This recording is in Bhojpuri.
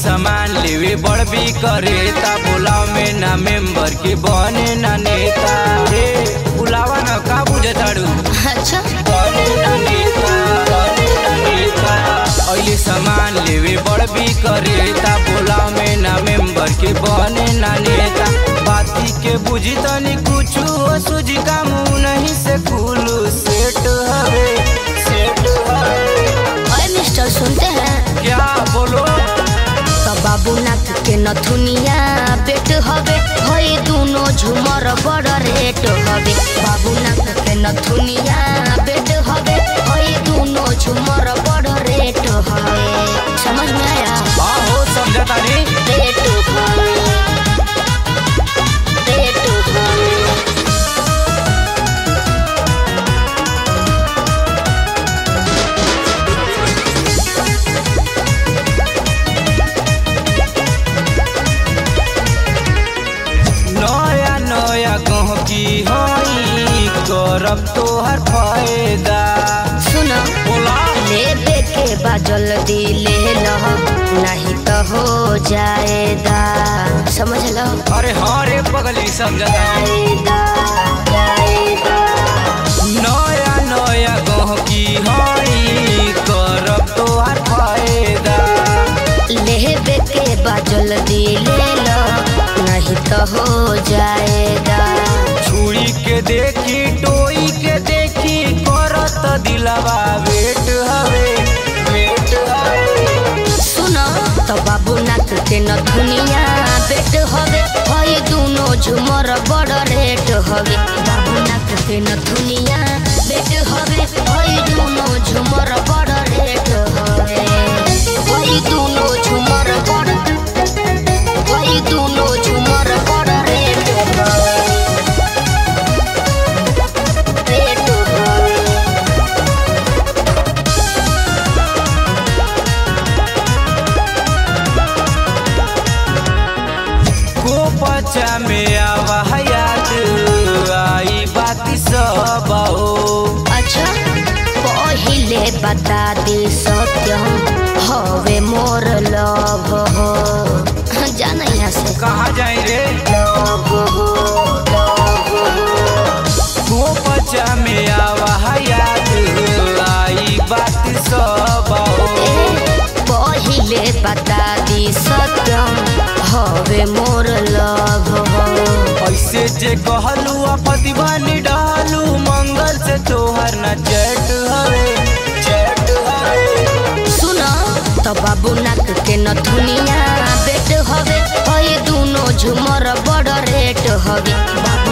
सामान लेवे बड़ भी करे ता बुलाव में ना मेंबर के बने ना नेता हे बुलावा ना का बुझे ताड़ू अच्छा बने ना नेता बने ना नेता अइले सामान लेवे बड़ भी करे ता बुलाव में ना मेंबर के बने ना नेता बाती के बुझी तनी कुछ हो सुझी का मुंह नहीं से कुलू सेट हवे सेट हवे अरे मिस्टर सुनते हैं क्या बोलो तो बाबू नाक के नथुनिया पेट हवे हई दोनों झुमर बड़ रेट हवे बाबू नाक के नथुनिया पेट हवे हई दोनों झुमर बड़ रेट हवे समझ में आया हाँ हो समझा तानी रेट हवे रेट हवे नया नया गहकी हई करब तोहर फायदा सुनो बोला लेबे के बा जल्दी ले लो नहीं तो हो जाएगा समझ लो अरे हाँ रे पगली समझा तानी जाएगा जाएगा नया नया गहकी हई करब तोहर फायदा लेबे के बा जल्दी ले लो नहीं तो हो जाएगा छुरी के देखी टोई के देखी करत दिलवा वेट हवे वेट हवे सुनो तो बाबू नाक के न दुनिया बेट हवे हई दोनों झुमर बड़ रेट हवे बाबू नाक के न दुनिया बेट हवे हई दोनों झुमर बड़ रेट हवे हई दोनों झुमर बड़ हई दोनों झुमर बड़ रेट हवे रेट हवे को पचा में आवा हयात आई बाती सब हो अच्छा पहिले बता दी सत्यम हवे मोर लव हो जाना यहाँ से कहाँ जाए रे लव हो लव हो को पचा में आवा हयात आई बाती सब हो ए, पहिले बता दी सत्यम हवे मोर लव हो ऐसे जे कहलू आपति बनी डालू मंगल से तोहर न चैट हवे चैट हवे सुन तो बाबू नाक के न दुनिया बेट हवे हई दोनों झुमर बड़ रेट हवे बाबू